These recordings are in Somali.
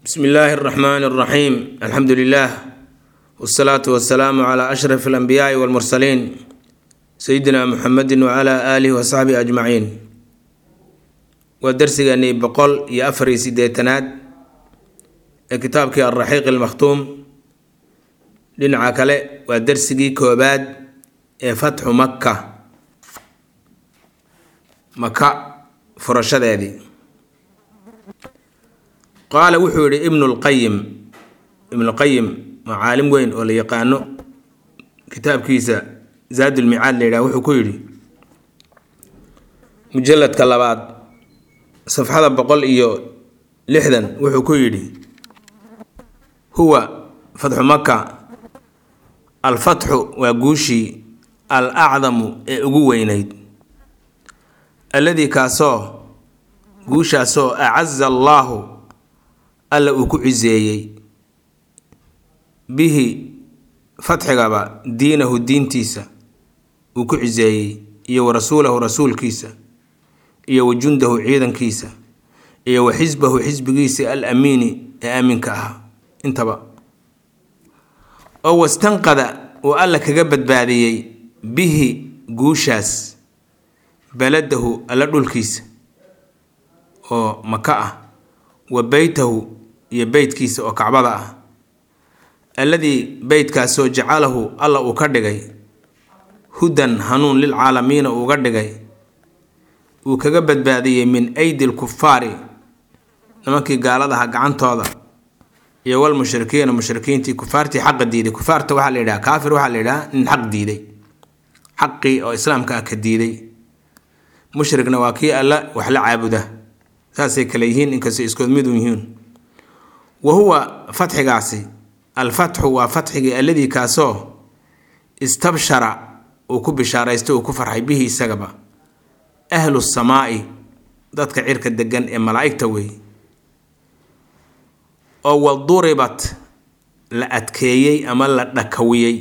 bsmi illaahi اraxmaan اraxiim alxamdu lilah wsalaatu wasalaamu cla ashraf alanbiyaai walmursaliin sayidina muxamedi wcla aalihi wasaxbihi ajmaciin waa darsigeennii boqol iyo afar iyo sideetanaad ee kitaabkii alraxiiq almakhtuum dhinaca kale waa darsigii koobaad ee fatxu makka maka furashadeedii qaala wuxuu yihi ibnu lqayim ibnulqayim waa caalim weyn oo la yaqaano kitaabkiisa zaadulmicaad la yidhaha wuxuu ku yidhi mujalladka labaad safxada boqol iyo lixdan wuxuu ku yidhi huwa fatxu maka alfatxu waa guushii al acdamu ee ugu weynayd alladii kaasoo guushaasoo acaza allaahu alla uu ku ciseeyey bihi fatxigaba diinahu diintiisa uu ku ciseeyey iyo wa rasuulahu rasuulkiisa iyo wa jundahu ciidankiisa iyo wa xisbahu xisbigiisa al amiini ee aaminka ah intaba oo wastanqada uu alla kaga badbaadiyey bihi guushaas baladahu alla dhulkiisa oo maka ah wa beytahu iyo beytkiisa oo kacbada ah alladii beytkaasoo jacalahu alla uu ka dhigay hudan hanuun lilcaalamiina uuga dhigay uu kaga badbaadiyey min aydi lkufaari nimankii gaaladaha gacantooda iyo wal mushrikiina mushrikiintii kufaartii xaqa diiday kufaarta waxaa la yidhaha kaafir waxaa la yidhaha nin xaq diiday xaqii oo islaamka ah ka diiday mushrigna waa kii alla wax la caabuda saasay kale yihiin inkastoo iskood midu yihiin wa huwa fatxigaasi alfatxu waa fatxigii alladii kaasoo istabshara uu ku bishaaraystay uu ku farxay bihi isagaba ahlu samaa'i dadka cirka degan ee malaa'igta wey oo waduribat la adkeeyey ama la dhakawiyey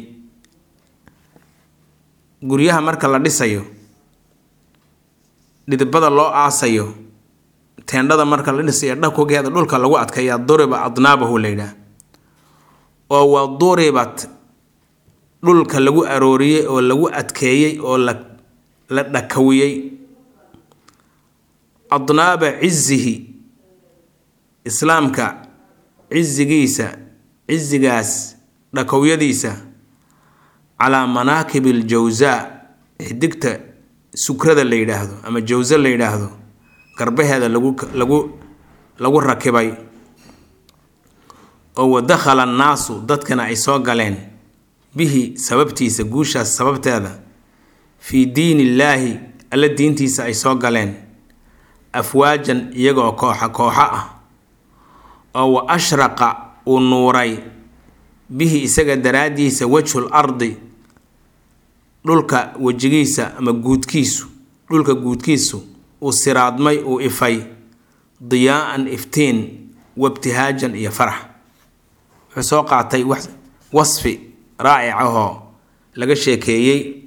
guryaha marka la dhisayo dhidibada loo aasayo teendhada marka la dhisayo dhakogeeda dhulka lagu adkeeyaa duriba adnaabahu la yidhaah oo wa duribat dhulka lagu arooriyey oo lagu adkeeyey oo la la dhakawiyey adnaaba cizihi islaamka cizigiisa cizigaas dhakowyadiisa calaa manaakibi aljawsaa xidigta sukrada la yidhaahdo ama jawso la yidhaahdo garbaheeda lagu lagu lagu rakibay oo wadakhala annaasu dadkana ay soo galeen bihi sababtiisa guushaas sababteeda fii diin illaahi alla diintiisa ay soo galeen afwaajan iyagoo kooxa kooxo ah oo wa ashraqa uu nuuray bihi isaga daraaddiisa wajhul ardi dhulka wejigiisa ama guudkiisu dhulka guudkiisu uu siraadmay uu ifay diyaa-an iftiin wabtihaajan iyo farax wuxuu soo qaatay wasfi raacic ahoo laga sheekeeyey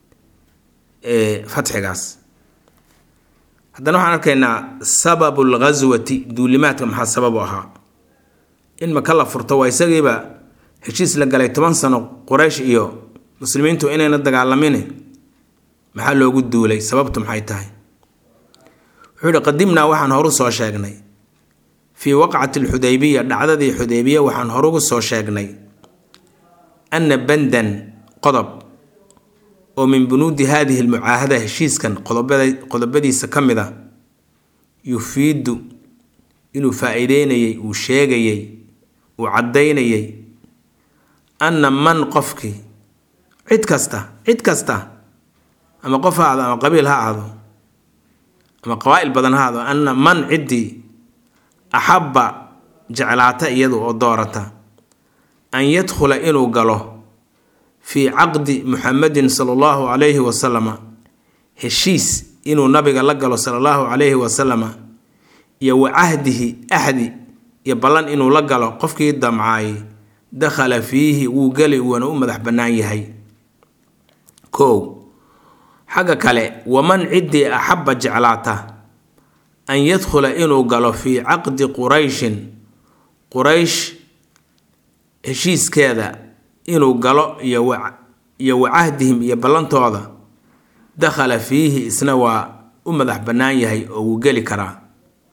fatxigaas haddana waxaan arkaynaa sababu lghaswati duulimaadka maxaa sababu ahaa in maka la furto waa isagiiba heshiis la galay toban sano quraysh iyo muslimiintu inayna dagaalamin maxaa loogu duulay sababtu maxay tahay wuxuu yihi qadimnaa waxaan horu soo sheegnay fii waqcati alxudaybiya dhacdadii xudaybiya waxaan horugu soo sheegnay anna bandan qodob oo min bunuudi haadihi almucaahada heshiiskan qodobadiisa ka mid a yufiidu inuu faa-iideynayay uu sheegayey uu caddaynayay anna man qofkii cid kasta cid kasta ama qof ha ahdo ama qabiil ha ahdo ama qabaa-il badan ha ahdo anna man ciddii axabba jeclaata iyadu oo doorata an yadkhula inuu galo fii caqdi muxamedin sala allahu calayhi wasalama heshiis inuu nabiga la galo sala allahu calayhi wasalama iyo wa cahdihi axdi iyo ballan inuu la galo qofkii damcaayay dakhala fiihi wuu geli wuuna u madax bannaan yahay kow xagga kale waman ciddii axabba jeclaata an yadkhula inuu galo fii caqdi qurayshin quraysh heshiiskeeda inuu galo iyo wa iyo wa cahdihim iyo ballantooda dakhala fiihi isna waa u madax bannaan yahay oo wuu geli karaa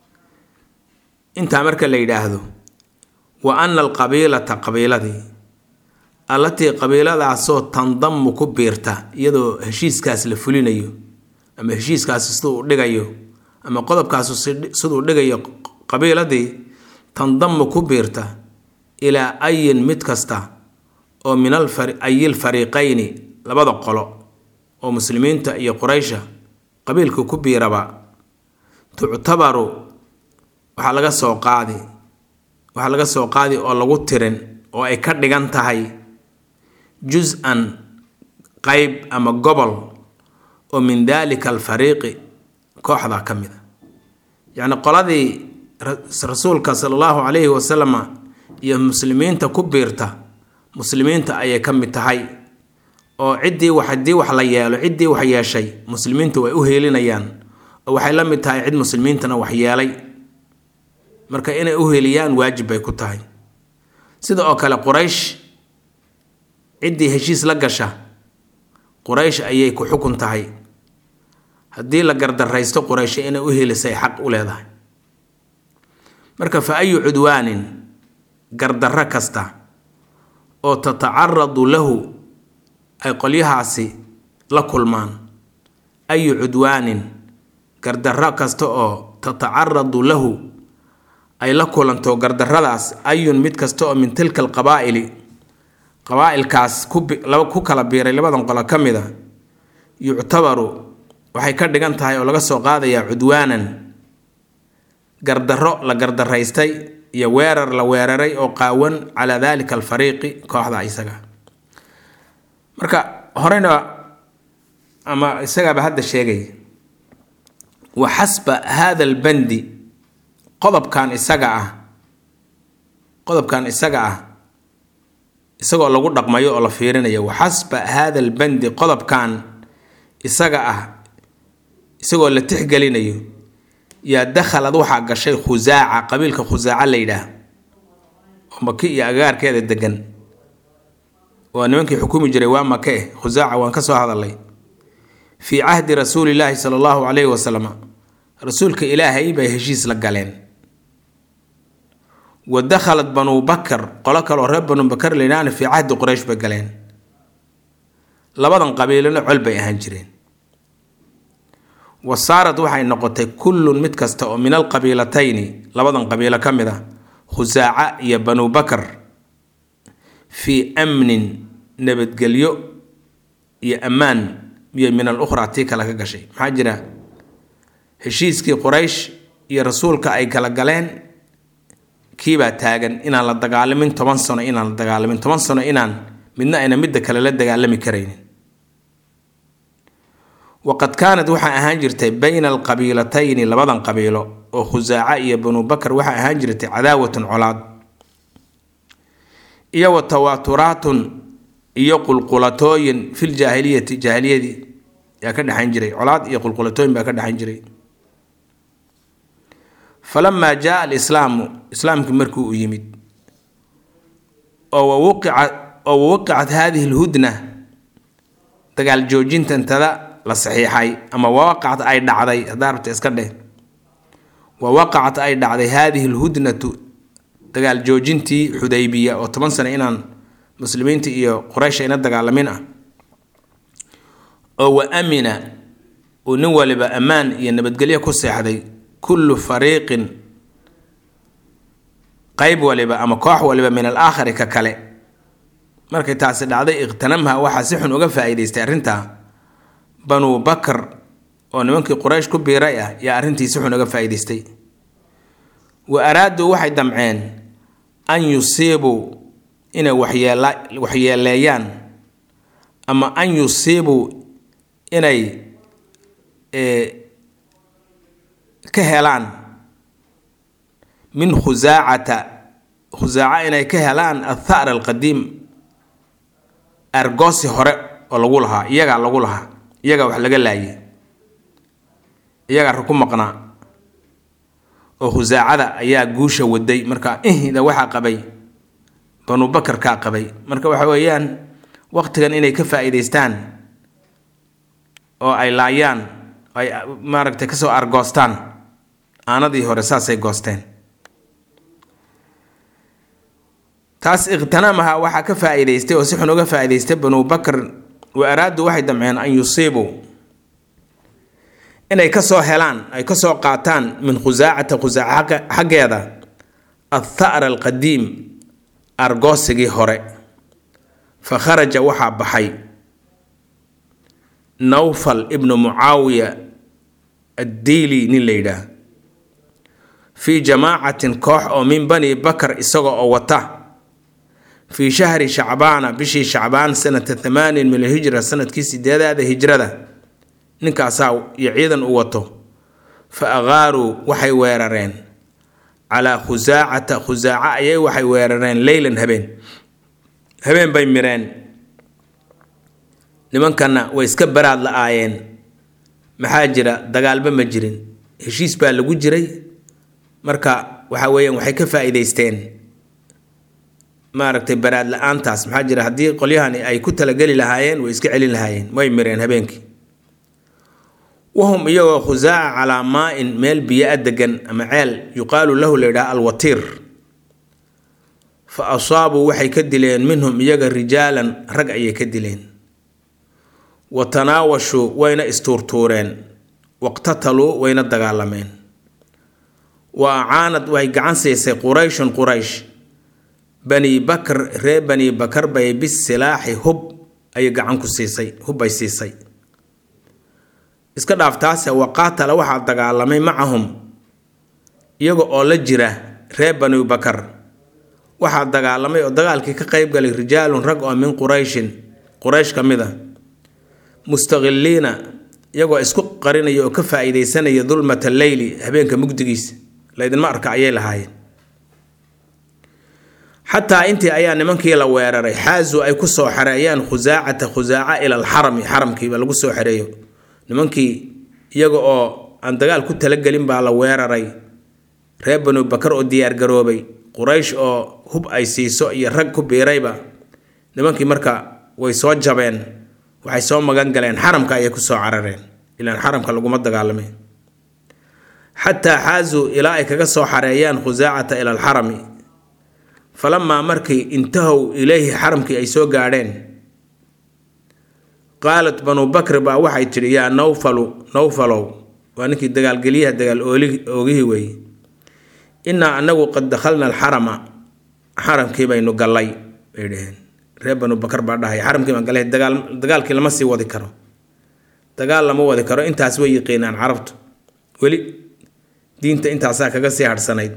intaa marka la yidhaahdo wa ana alqabiilata qabiiladii allatii qabiiladaasoo tandamu ku biirta iyadoo heshiiskaas la fulinayo ama heshiiskaasi siduu u dhigayo ama qodobkaasu siduu dhigayo qabiiladii tandamu ku biirta ilaa ayin mid kasta oo min ayil fariiqayni labada qolo oo muslimiinta iyo quraysha qabiilka ku biiraba tuctabaru waxaa laga soo qaadi waxaa laga soo qaadi oo lagu tirin oo ay ka dhigan tahay jus-an qeyb ama gobol oo min daalika alfariiqi kooxda ka mid a yacni qoladii rasuulka sala allahu calayhi wasalama iyo muslimiinta ku biirta muslimiinta ayay ka mid tahay oo ciddii wax haddii wax la yeelo ciddii wax yeeshay muslimiinta way u heelinayaan oo waxay la mid tahay cid muslimiintana wax yeelay marka inay u heliyaan waajib bay ku tahay sida oo kale quraysh ciddii heshiis la gasha quraysh ayay ku xukun tahay haddii la gardaraysto quraysho inay u helisay xaq u leedahay marka fa ayu cudwaanin gardarro kasta oo tatacaradu lahu ay qolyahaasi la kulmaan ayu cudwaanin gardarro kasta oo tatacaradu lahu ay la kulanto gardarradaas ayun mid kasta oo min tilka alqabaa'ili qabaa'ilkaas ku kala biiray labadan qolo ka mid a yuctabaru waxay ka dhigan tahay oo laga soo qaadayaa cudwaanan gardarro la gardaraystay iyo weerar la weeraray oo qaawan calaa daalika alfariiqi kooxda isaga marka horeyna ama isagaaba hadda sheegay wa xasba hada albandi qodobkan isaga ah qodobkan isaga ah isagoo lagu dhaqmayo oo la fiirinayo wa xasba hada albandi qodobkan isaga ah isagoo la tixgelinayo yaa dakhalad waxaa gashay khusaaca qabiilka khusaaca la yidhaah oo maki iyo agaarkeeda degan waa nimankii xukumi jiray waa make eh khusaaca waan ka soo hadalay fii cahdi rasuulillaahi sala allahu calayhi wasalam rasuulka ilaahay bay heshiis la galeen wa dakhalat banuu bakar qolo kaleoo reer banuu bakar layidhaahna fii cahdi quraysh bay galeen labadan qabiilona col bay ahaan jireen wa saarad waxay noqotay kullun mid kasta oo min alqabiilatayni labadan qabiilo ka mid a khusaaca iyo banuu bakar fii amnin nabadgelyo iyo ammaan iyo min al ukhraa tii kale ka gashay maxaa jira heshiiskii quraysh iyo rasuulka ay kala galeen kiibaa taagan inaan la dagaalamin toban sano inaan la dagaalamin toban sano inaan midna ayna midda kale la dagaalami karaynin waqad kaanad waxaa ahaan jirtay bayna alqabiilatayni labadan qabiilo oo khusaaca iyo banuu bakar waxaa ahaan jirtay cadaawatun colaad iyo wa tawaaturaatun iyo qulqulatooyin fil jaahiliyati jaahiliyadii yaa ka dhexayn jiray colaad iyo qulqulatooyin baa ka dhexayn jiray falamaa jaa alislaamu islaamkii markii uu yimid oo wawuqicat oo wawaqicat haadihi lhudna dagaal joojintantada la saxiixay ama wawaqacat ay dhacday haddaa rabta iska dheh wawaqacat ay dhacday haadihi lhudnatu dagaal joojintii xudaybiya oo toban sano inaan muslimiinta iyo quraysh ayna dagaalamin ah oo wa amina uu nin waliba ammaan iyo nabadgelyo ku seexday kullu fariiqin qeyb waliba ama koox waliba min alaakhari ka kale markay taasi dhacday ikhtanamha waxaa si xun uga faa-iideystay arrintaa banuu bakar oo nimankii quraysh ku biiray ah yaa arrintii si xun uga faa-iideystay wa araaduu waxay damceen an yusiibuu inay waxyeela waxyeeleeyaan ama an yusiibuu inay ka helaan min khusaacata khusaaca inay ka helaan athar alqadiim argoosi hore oo lagu lahaa iyagaa lagu lahaa iyagaa wax laga laayay iyagaa ra ku maqnaa oo khusaacada ayaa guusha waday marka ihda waxaa qabay banu bakarkaa qabay marka waxa weeyaan waqtigan inay ka faa'iidaystaan oo ay laayaan ay maaragtay kasoo argoostaan aanadii hore saasay goosteen taas ikhtanamaha waxaa ka faa'iidaystay oo si xun uga faa'iidaystay banu bakr wa araadu waxay damceen an yusiibuu inay kasoo helaan ay kasoo qaataan min khusaacata khusaaca xaggeeda atha'ra alqadiim argoosigii hore fa kharaja waxaa baxay nawfal ibnu mucaawiya addiili nin la yidhaah fii jamaacatin koox oo min bani bakar isaga oo wata fii shahri shacbaana bishii shacbaan sanata thamaanin min alhijra sanadkii sideedaada hijrada ninkaasaa iyo ciidan u wato fa aqaaruu waxay weerareen calaa khusaacata khusaaca ayay waxay weerareen leylan habeen habeen bay mireen nimankanna way iska baraad la-aayeen maxaa jira dagaalba ma jirin heshiis baa lagu jiray marka waxa weeyaan waxay ka faa'iidaysteen maaragtay baraad la-aantaas maxaa jira haddii qolyahani ay ku talageli lahaayeen way iska celin lahaayeen way mireen habeenkii wahum iyagoo khusaaca calaa maa-in meel biyo-a degan ama ceel yuqaalu lahu la yidhaha alwatiir fa asaabuu waxay ka dileen minhum iyaga rijaalan rag ayay ka dileen wa tanaawashuu wayna istuurtuureen waqtataluu wayna dagaalameen wa acaanad waxay gacan siisay qurayshun quraysh bani bakr reer bani bakar bay bisilaaxi hub ayay gacan ku siisay hubbay siisay iska dhaaftaase waqaatala waxaa dagaalamay macahum iyaga oo la jira reer bani bakar waxaa dagaalamay oo dagaalkii ka qeyb galay rijaalun rag oo min qurayshin quraysh ka mid a mustaqiliina iyagoo isku qarinaya oo ka faa'iidaysanaya dulmata leyli habeenka mugdigiisa laydinma arka ayay lahaayeen xataa intii ayaa nimankii la weeraray xaazu ay kusoo xareeyaan khusaacata khusaaca ila alxarami xaramkiiba lagu soo xereeyo nimankii iyaga oo aan dagaal ku talagelin baa la weeraray reer banu bakar oo diyaargaroobay quraysh oo hub ay siiso iyo rag ku biirayba nimankii marka way soo jabeen waxay soo magan galeen xaramka ayay kusoo carareen ilaan xaramka laguma dagaalamay xataa xaazuu ilaa ay kaga soo xareeyaan khusaacata ila alxarami falamaa markii intahow ilayhi xaramkii ay soo gaadheen qaalat banu bakri baa waxay tidhi yaa nawfalu nawfalow waa ninkii dagaalgelyaha dagaal oogihii weeye innaa anagu qad dakhalna alxarama xaramkii baynu gallay bay dhaheen reer banu bakar baa dhahay xaramkii baan gallay dagaal dagaalkii lama sii wadi karo dagaal lama wadi karo intaas way yiqiinaan carabtu weli diinta intaasaa kaga sii hadhsanayd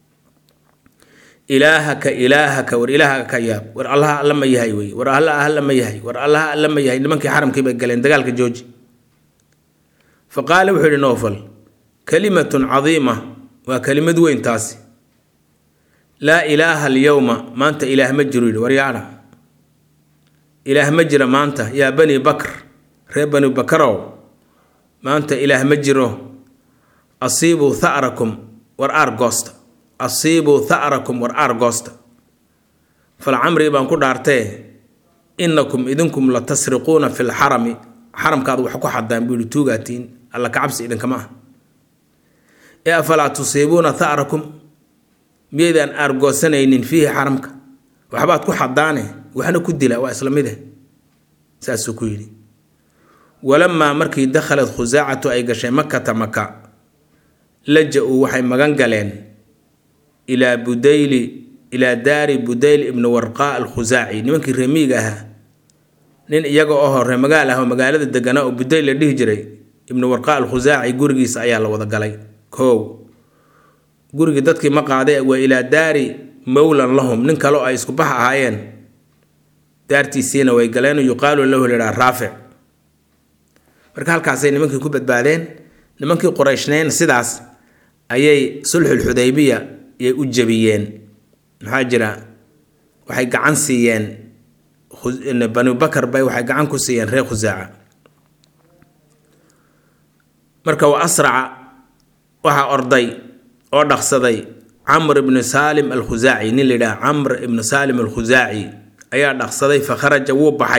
ilaahaka ilaahaka war ilaahaka ka yaab war allaha alla ma yahay wey war allaha alla ma yahay war allaha alla ma yahay nimankii xaramkii bay galeen dagaalka jooji fa qaala wuxuu yihi noofal kalimatun cadiima waa kelimad weyn taasi laa ilaaha alyowma maanta ilaah ma jiro yidhi waryaadha ilaah ma jira maanta yaa bani bakr reer bani bakarow maanta ilaah ma jiro asiibuu tha'rakum war aar goosta asiibuu tha'rakum war aar goosta falcamrii baan ku dhaartee innakum idinkum la tasriquuna fi lxarami xaramkaad wax ku xadaan buu yihi tuugaatiin alla kacabsi idinkama ah ee afalaa tusiibuuna tha'rakum miyaydaan aargoosanaynin fiihi xaramka waxbaad ku xadaane waxna ku dila waa isla mid eh saasuu ku yidhi walamaa markii dakhalad khusaacatu ay gashay makata maka laja-uu waxay magan galeen ilaa budayli ilaa daari budayl ibni warqaa alkhusaaci nimankii reemiiga ahaa nin iyaga oo hore magaal ah oo magaalada deganaa oo budayl la dhihi jiray ibni warqaa alkhusaaci gurigiisa ayaa la wada galay kow gurigii dadkii ma qaaday waa ilaa daari mowlan lahum nin kale oo ay isku bax ahaayeen daartiisiina way galeen yuqaalu lahu lidhaa raafic marka halkaasay nimankii ku badbaadeen nimankii qurayshneen sidaas ayay sulxulxudaybiya yay u jebiyeen maxaa jira waxay gacan siiyeen banu bakar bay waxay gacan ku siiyeen reer khusaaca marka wa asraca waxaa orday oo dhaqsaday camr ibni saalim alkhusaaci nin la yidhaha camr ibni saalim alkhusaaci ayaa dhaqsaday fa kharaja wuu baxay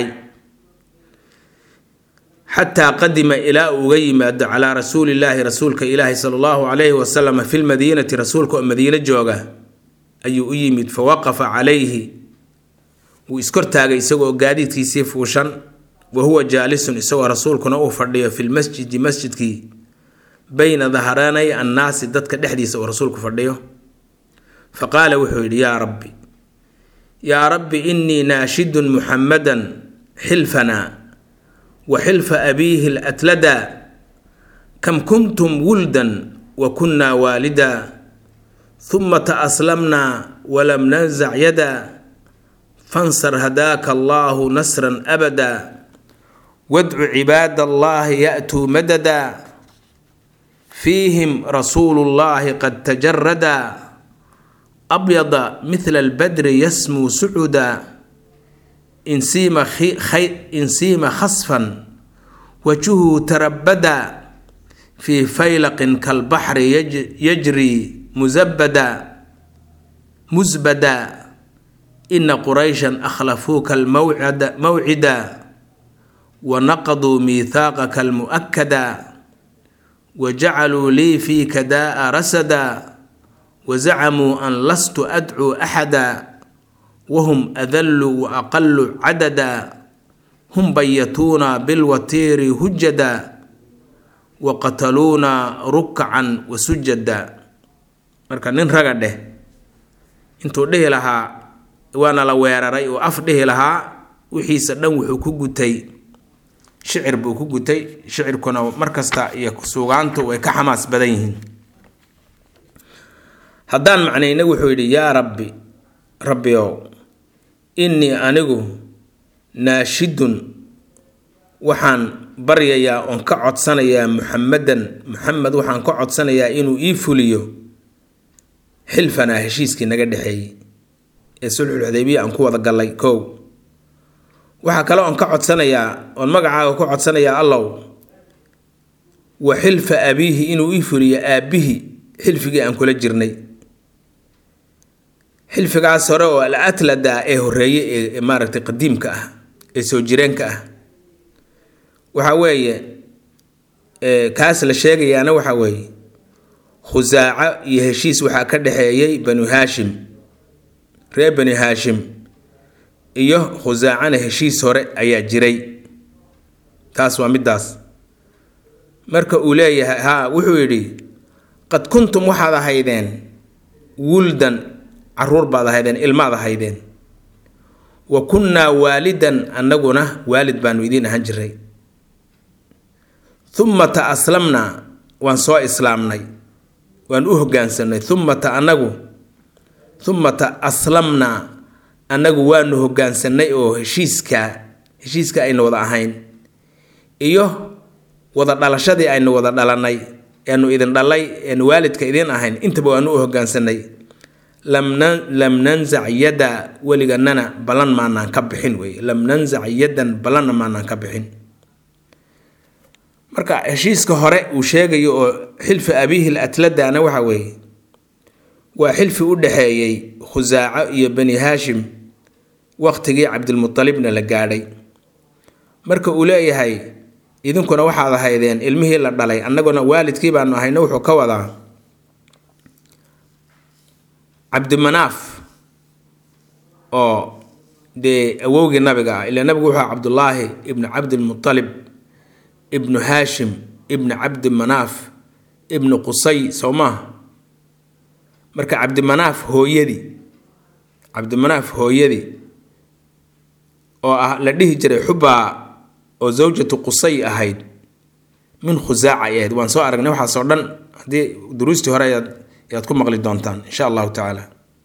xataa qadima ilaa uu uga yimaado calaa rasuulillaahi rasuulka ilaahi sala allahu calayhi wasalam fi lmadiinati rasuulka oo madiino jooga ayuu u yimid fa waqafa calayhi wuu iskortaagay isagoo gaadiidkiisii fuushan wa huwa jaalisun isagoo rasuulkuna uu fadhiyo fi lmasjidi masjidkii bayna dahranay annaasi dadka dhexdiisa uu rasuulku fadhiyo fa qaala wuxuu yidhi yaa rabbi yaa rabbi innii naashidun muxammadan xilfanaa wa xilfa abiihi latlada kam kuntum wuldan wa kunnaa waalida huma taaslamnaa walam nanzac yada fansar hadaaka allaahu nasran abada wadcu cibaada allahi ya'tuu madada fiihim rasuulu llahi qad tajarada abyada mithla albadri yasmuu sucuda insiima khasfan wajuhu tarabada fii faylaqin kalbaxri yajri musabada musbada ina qurayshan akhlafuuka almawcida wanaqaduu miithaaqaka almu'akada wajacaluu lii fiika daa'a rasada wazacamuu an lastu adcuu axada wahum adallu wa aqalu cadada hum bayatuuna bilwatiiri hujada wa qataluuna rukcan wa sujada marka nin raga dheh intuu dhihi lahaa waana la weeraray oo af dhihi lahaa wixiisa dhan wuxuu ku gutay shicir buu ku gutay shicirkuna markasta iyo suugaantu way ka xamaas badan yihiin haddaan macnayna wuxuu yidhi yaa rabbi rabbiow innii anigu naashidun waxaan baryayaa oon ka codsanayaa muxamadan muxamed waxaan ka codsanayaa inuu ii fuliyo xilfanaa heshiiskii naga dhexeeyey ee sulxulxudaybiya aan ku wada gallay kow waxaa kale oon ka codsanayaa oon magacaaga ku codsanayaa allow wa xilfa abiihi inuu ii fuliyo aabbihii xilfigii aan kula jirnay xilfigaas hore oo al atlada ee horeeye ee maaragtay qadiimka ah ee soo jireenka ah waxa weeye kaas la sheegayaana waxa weeye khusaaco iyo heshiis waxaa ka dhexeeyey banu haashim reer bani haashim iyo khusaacana heshiis hore ayaa jiray taas waa middaas marka uu leeyahay haa wuxuu yidhi qad kuntum waxaad ahaydeen wuldan caruur baad ahaydeen ilmaad ahaydeen wa kunnaa waalidan annaguna waalid baanu idiin ahaan jiray uma ta aslamnaa waan soo islaamnay waan u hoggaansanay uma ta annagu uma ta aslamnaa annagu waanu hoggaansanay oo heshiiska heshiiska aynu wada ahayn iyo wada dhalashadii aynu wada dhalanay eanu idin dhalay eanu waalidka idin ahayn intaba waanu u hoggaansanay lam nanzac yada weliganana ballan maanaan ka bixin wey lam nanzac yadan ballanna maanaan ka bixin marka heshiiska hore uu sheegayo oo xilfi abiihi latladana waxa weeye waa xilfi u dhexeeyey khusaaco iyo bani haashim waqtigii cabdilmutalibna la gaadhay marka uu leeyahay idinkuna waxaad ahaydeen ilmihii la dhalay annaguna waalidkii baanu ahayna wuxuu ka wadaa cabdimanaaf oo dee awowgii nabiga ah ilaa nabigu wuxuu cabdullaahi ibnu cabdilmutalib ibnu haashim ibnu cabdi manaaf ibnu qusay soo maaha marka cabdimanaaf hooyadii cabdimanaaf hooyadii oo ah la dhihi jiray xubbaa oo zawjatu qusay ahayd min khusaaca ay ahayd waan soo aragnay waxaasoo dhan haddii duruustii hore ayaad ayaad ku maqli doontaan insha allahu tacaala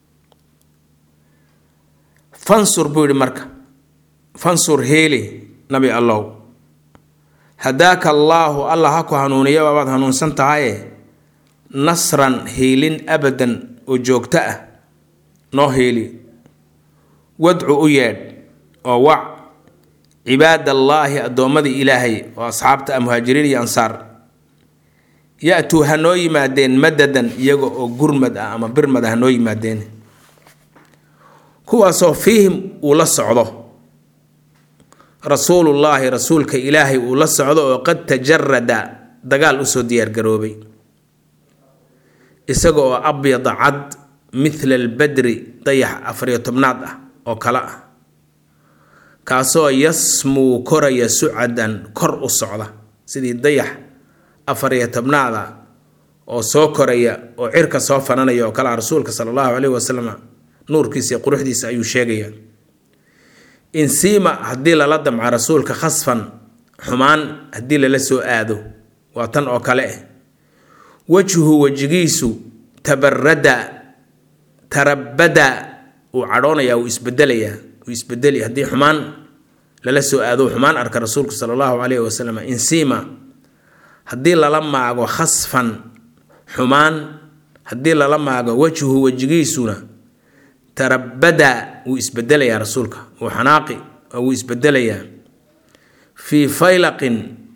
fansur buu yihi marka fansur heeli nabi allow hadaaka allaahu allah ha ku hanuuniya waabaad hanuunsan tahaye nasran hiilin abadan oo joogto ah noo hiili wadcu u yeedh oo wac cibaadallaahi addoommadii ilaahay oo asxaabta ah muhaajiriin iyo ansaar ya-tuu ha noo yimaadeen madadan iyaga oo gurmad ah ama birmad ah ha noo yimaadeen kuwaasoo fiihim uu la socdo rasuulullaahi rasuulka ilaahay uu la socdo oo qad tajarada dagaal usoo diyaargaroobay isaga oo abyada cad mithla albadri dayax afariyo tobnaad ah oo kale ah kaasoo yasmuu koraya sucadan kor u socda sidii dayax afariyo tobnaada oo soo koraya oo cirka soo fananaya oo kalea rasuulka sala allahu caleyhi wasalam nuurkiisa iyo quruxdiisa ayuu sheegaya insiima haddii lala damca rasuulka khasfan xumaan haddii lala soo aado waa tan oo kale ah wajhu wejigiisu tabarada tarabada uu cadhoonaya uu isbedelayaa uu isbedeli haddii xumaan lala soo aado xumaan arka rasuulku sala allahu caleyhi wasalam insiima haddii lala maago khasfan xumaan haddii lala maago wajhu wejigiisuna tarabada wuu isbedelayaa rasuulka wuu xanaaqi oo wuu isbedelayaa fii faylaqin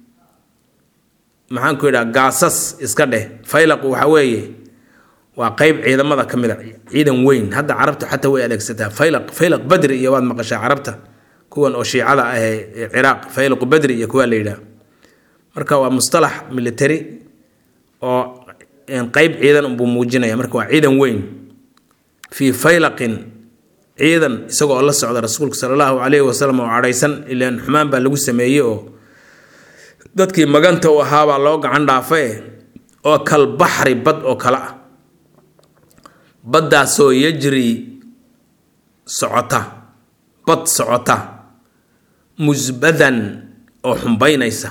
maxaan ku yidhaha gaasas iska dheh faylaqu waxa weeye waa qeyb ciidamada ka mid a ciidan weyn hadda carabta xataa way adeegsataa faylaq faylaq badri iyo waad maqashaa carabta kuwan oo shiicada ah ee ciraaq faylaqu badri iyo kuwaa la yidhaha marka waa mustalax military oo qeyb ciidan unbuu muujinaya marka waa ciidan weyn fii faylaqin ciidan isagoo la socda rasuulka sala allahu caleyhi wasalam oo cadhaysan ilaan xumaan baa lagu sameeyey oo dadkii maganta u ahaabaa loo gacan dhaafae oo kal baxri bad oo kale ah baddaasoo yajri socota bad socota musbadan oo xumbaynaysa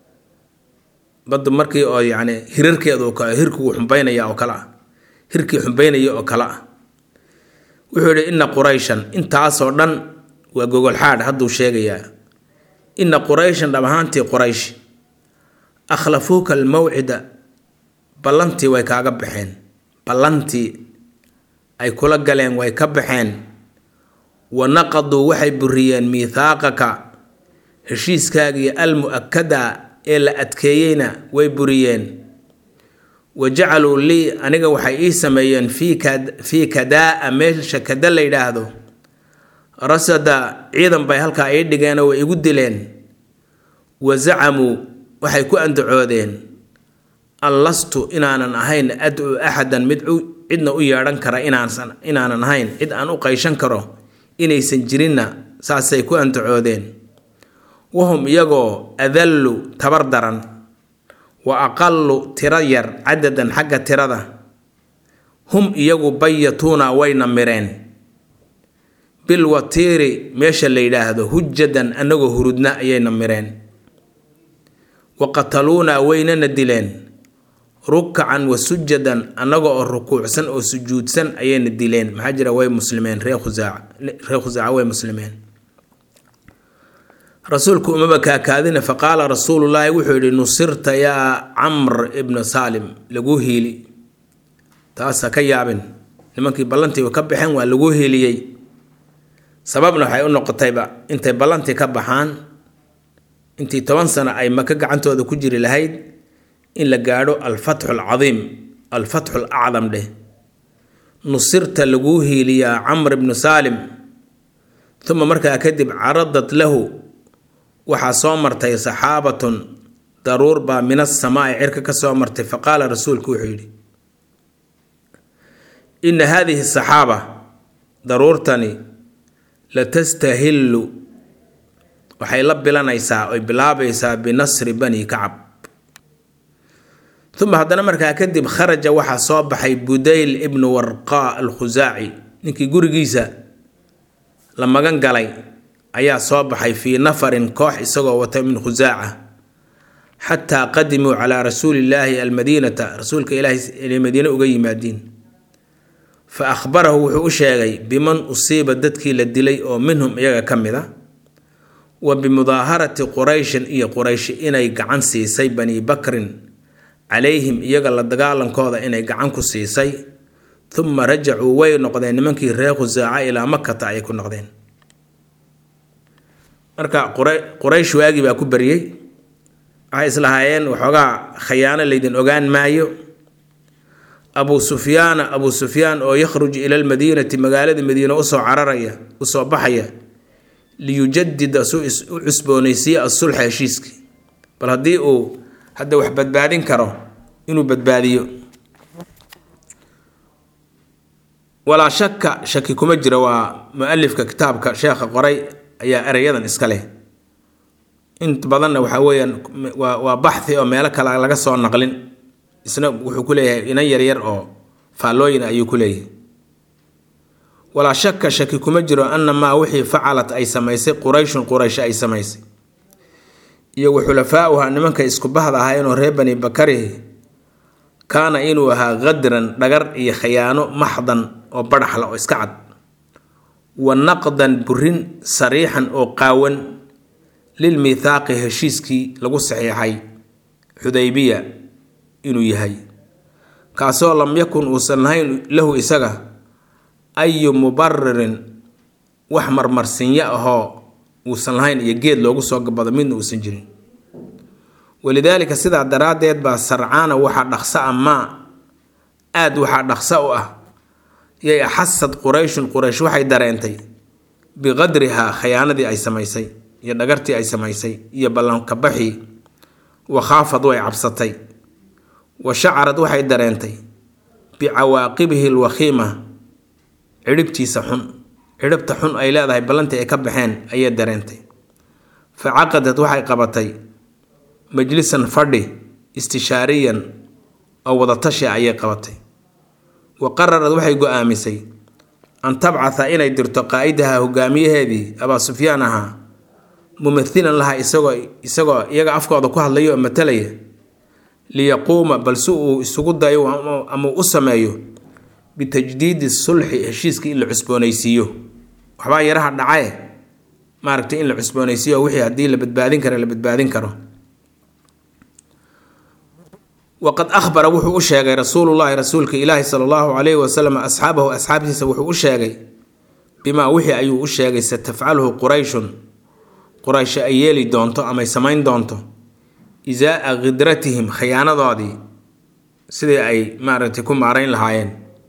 badda markii oo yacni hirarkeeda oo kale hirkuu xumbaynaya oo kale ah hirkii xumbaynaya oo kale ah wuxuu yidhi inna qurayshan intaasoo dhan waa gogolxaadh hadduu sheegayaa inna qurayshan dhab ahaantii quraysh akhlafuuka almawcida ballantii way kaaga baxeen ballantii ay kula galeen way ka baxeen wa naqaduu waxay buriyeen miithaaqaka heshiiskaagii almu-akada ee la adkeeyeyna way buriyeen wa jacaluu lii aniga waxay ii sameeyeen fii kadaa-a meesha kada la yidhaahdo rasada ciidan bay halkaa ii dhigeenoo way igu dileen wa zacamuu waxay ku andacoodeen an lastu inaanan ahayn adcu axadan mid cidna u yeedhan kara inaansan inaanan ahayn cid aan u qayshan karo inaysan jirinna saasay ku andacoodeen wahum iyagoo adallu tabar daran wa aqalu tiro yar cadadan xagga tirada hum iyagu bayatuuna wayna mireen bilwatiiri meesha la yidhaahdo hujadan annagoo hurudna ayayna mireen wa qataluuna waynana dileen rukacan wa sujadan annaga oo rukuucsan oo sujuudsan ayayna dileen maxaa jira way muslimeen ree khusaaca ree khusaaca way muslimeen rasuulku umaba kaakaadina faqaala rasuulullaahi wuxuu yidhi nusirta yaa camr ibnu saalim laguu hiili taas ha ka yaabin nimankii ballantii ka baxeen waa laguu hiiliyey sababna waxay u noqotayba intay ballantii ka baxaan intii toban sano ay maka gacantooda ku jiri lahayd in la gaadho alfatxu alcadiim alfatxu alacdam dheh nusirta laguu hiiliyaa camr ibnu saalim uma markaa kadib caradat lahu waxaa soo martay saxaabatun daruur baa min asamaa'i cirka ka soo martay faqaala rasuulku wuxuu yidhi inna haadihi saxaaba daruurtani latastahillu waxay la bilanaysaa oy bilaabaysaa binasri bani kacab uma haddana markaa kadib kharaja waxaa soo baxay budayl ibnu warqaa alkhusaaci ninkii gurigiisa la magan galay ayaa soo baxay fii nafarin koox isagoo wata min khusaaca xataa qadimuu calaa rasuulillaahi almadiinata rasuulka ilaahay inay madiine uga yimaadiin fa akhbarahu wuxuu u sheegay biman usiiba dadkii la dilay oo minhum iyaga ka mid a wa bimudaaharati qurayshin iyo qurayshi inay gacan siisay bani bakrin calayhim iyaga la dagaalankooda inay gacan ku siisay uma rajacuu way noqdeen nimankii reer khusaaca ilaa makata ayay ku noqdeen marka quraysh waagii baa ku baryey waxay islahaayeen waxoogaa khayaano laydin ogaan maayo abuu sufyaana abuu sufyaan oo yakhruj ila lmadiinati magaalada madiine usoo cararaya usoo baxaya liyujadida suu u cusboonaysiiya asulxa heshiiskii bal haddii uu hadda wax badbaadin karo inuu badbaadiyo walaa shaka shaki kuma jira waa mu-alifka kitaabka sheekha qoray ayaa ereyadan iska leh int badanna waxaa weeyaan waa waa baxhi oo meelo kale laga soo naqlin isna wuxuu ku leeyahay inan yaryar oo faallooyin ayuu ku leeyahay walaa shaka shaki kuma jiro ana maa wixii facalat ay samaysay qurayshun quraysh ay samaysay iyo wa xulafaauha nimanka isku bahda ahaayeenoo reer bani bakarihi kaana inuu ahaa qadran dhagar iyo khayaano maxdan oo badhaxla oo iska cad wa naqdan burin sariixan oo qaawan lilmithaaqi heshiiskii lagu saxiixay xudaybiya inuu yahay kaasoo lam yakun uusan lahayn lahu isaga ayu mubaririn wax marmarsinyo ahoo uusan lahayn iyo geed loogu soo gabado midna uusan jirin walidaalika sidaa daraaddeed baa sarcaana waxaa dhaqso a maa aad waxaa dhaqso u ah yay axasad qurayshun quraysh waxay dareentay biqadrihaa khayaanadii ay samaysay iyo dhagartii ay samaysay iyo ballankabaxii wa khaafad way cabsatay wa shacarad waxay dareentay bicawaaqibihi lwakhiima cidhibtiisa xun cidhibta xun ay leedahay ballantii ay ka baxeen ayay dareentay fa caqadad waxay qabatay majlisan fadhi istishaariyan oo wadatashi ayay qabatay wa qararad waxay go-aamisay an tabcatha inay dirto qaa-idaha hogaamiyaheedii abaa sufyaan ahaa mumathilan laha isagoo isagoo iyaga afkooda ku hadlaya oo matalaya liyaquuma balse uu isugu dayo ama u sameeyo bitajdiidi sulxi heshiiskii in la cusboonaysiiyo waxbaa yaraha dhacae maaragtay in la cusboonaysiiyo wixii haddii la badbaadin karo la badbaadin karo waqad ahbara wuxuu u sheegay rasuulullaahi rasuulka ilaahi sala allahu calayhi wasalam asxaabahu asxaabtiisa wuxuu u sheegay bimaa wixii ayuu u sheegay satafcaluhu qurayshun quraysh ay yeeli doonto amay samayn doonto isaa-a khidratihim khiyaanadoodii sidii ay maaragtay ku maarayn lahaayeen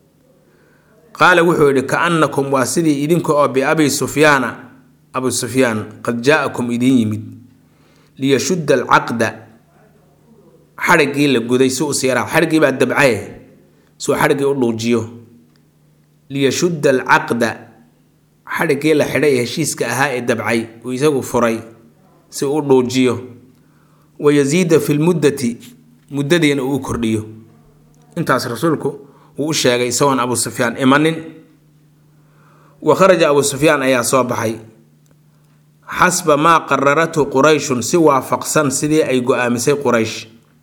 qaala wuxuu yidhi ka-annakum waa sidii idinka oo biabi sufyaana abu sufyaan qad jaa-akum idiin yimid liyashudda alcaqda xadhiggii la guday si u siiraa xadhiggii baa dabcaye suu xadhiggii u dhuujiyo liyashudda alcaqda xadhiggii la xidhay ee heshiiska ahaa ee dabcay uu isagu furay si u dhuujiyo wa yasiida fi lmuddati muddadiina uu u kordhiyo intaas rasuulku wuu u sheegay isagoon abu sufyaan imanin wa kharaja abu sufyaan ayaa soo baxay xasba maa qararathu qurayshun si waafaqsan sidii ay go-aamisay quraysh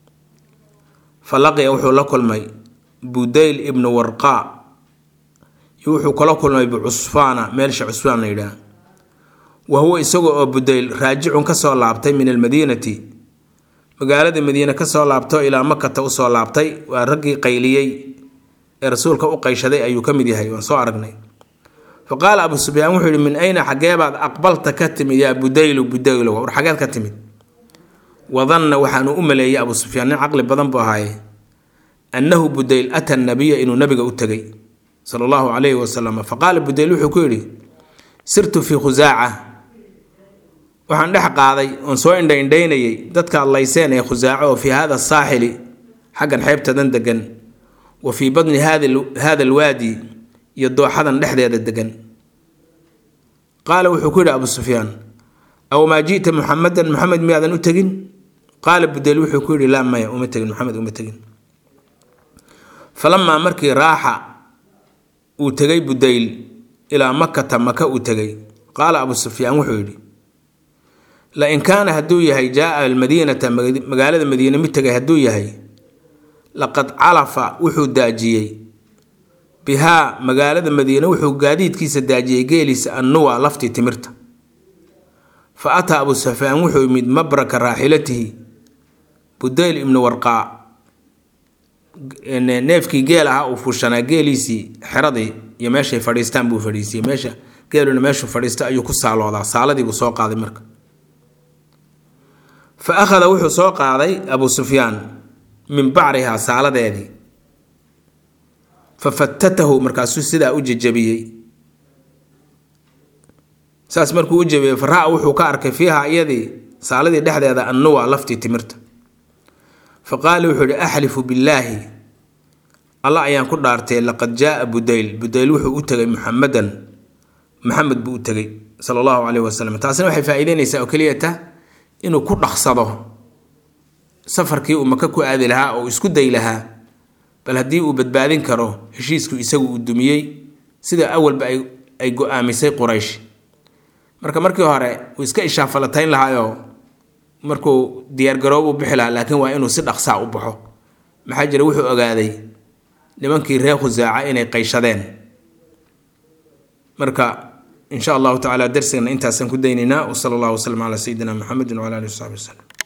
fa laqiya wuxuu la kulmay budayl ibnu warqaa iyo wuxuu kala kulmay bicusfaana meelsha cusfaan la yidhaah wa huwa isaga oo budayl raajicun kasoo laabtay min almadiinati magaalada madiine kasoo laabto ilaa makata usoo laabtay waa raggii qayliyey ee rasuulka u qayshaday ayuu ka mid yahay waan soo aragnay fa qaala abu sufyaan wuxuu yihi min ayna xageebaad aqbalta ka timid yaa budaylu budaylo war xageed ka timid wadanna waxaanu u maleeyey abu sufyaan nin caqli badan buu ahaaye annahu budayl ata nabiya inuu nabiga u tegay sala allahu calayhi wasalam fa qaala budayl wuxuu ku yidhi sirtu fii khusaaca waxaan dhex qaaday oon soo indhaindhaynayay dadka adlayseen ee khusaaco oo fii hada saaxili xaggan xeebtadan degan wa fii badni hada alwaadi iyo dooxadan dhexdeeda degan qaala wuxuu ku yidhi abu sufyaan aw maa ji'ta muxamadan muxamed miyaadan u tegin qaala budayl wuxuu ku yidhi laa maya uma tegin maxamed uma tegin falamaa markii raaxa uu tegay budayl ilaa makata maka uu tegay qaala abu sufyaan wuxuu yidhi lain kaana hadduu yahay jaaa almadiinata magaalada madiine mid tegay hadduu yahay laqad calafa wuxuu daajiyey bihaa magaalada madiine wuxuu gaadiidkiisa daajiyey geeliisa annuwa laftii timirta fa ataa abu sufyaan wuxuu yimid mabraka raaxilatihi budayl ibnu warqaa neefkii geel ahaa uu fuushanaa geeliisii xeradii iyo meeshay fadhiistaan buu fadhiisiyey meesha geeluna meeshuu fadhiista ayuu ku saaloodaa saaladii buu soo qaaday marka fa akhada wuxuu soo qaaday abu sufyaan min bacrihaa saaladeedii fa fatatahu markaasuu sidaa u jejabiyey saas markuu u jabiyey faraa wuxuu ka arkay fiiha iyadii saaladii dhexdeeda annuwa laftii timirta fa qaala wuxuu ihi axlifu billaahi alla ayaan ku dhaartay laqad jaaa budayl budayl wuxuu u tegay muxamedan maxamed buu u tegay sala allahu caleyhi wasalam taasina waxay faa-iideynaysaa oo keliyata inuu ku dhaqsado safarkii uu maka ku aadi lahaa oo isku day lahaa bal haddii uu badbaadin karo heshiisku isagu uu dumiyey sida awalba ay go-aamisay quraysh marka markii hore uu iska ishaafalatayn lahaayoo markuu diyaargaroob u bixi lahaa laakiin waa inuu si dhaqsaa u baxo maxaa jira wuxuu ogaaday nimankii reer khusaaca inay qayshadeen marka in sha allahu tacala darsigana intaasaan ku daynaynaa wsala allahu waslm calaa sayidina muxamedi wcala alihi wasaxbi waslem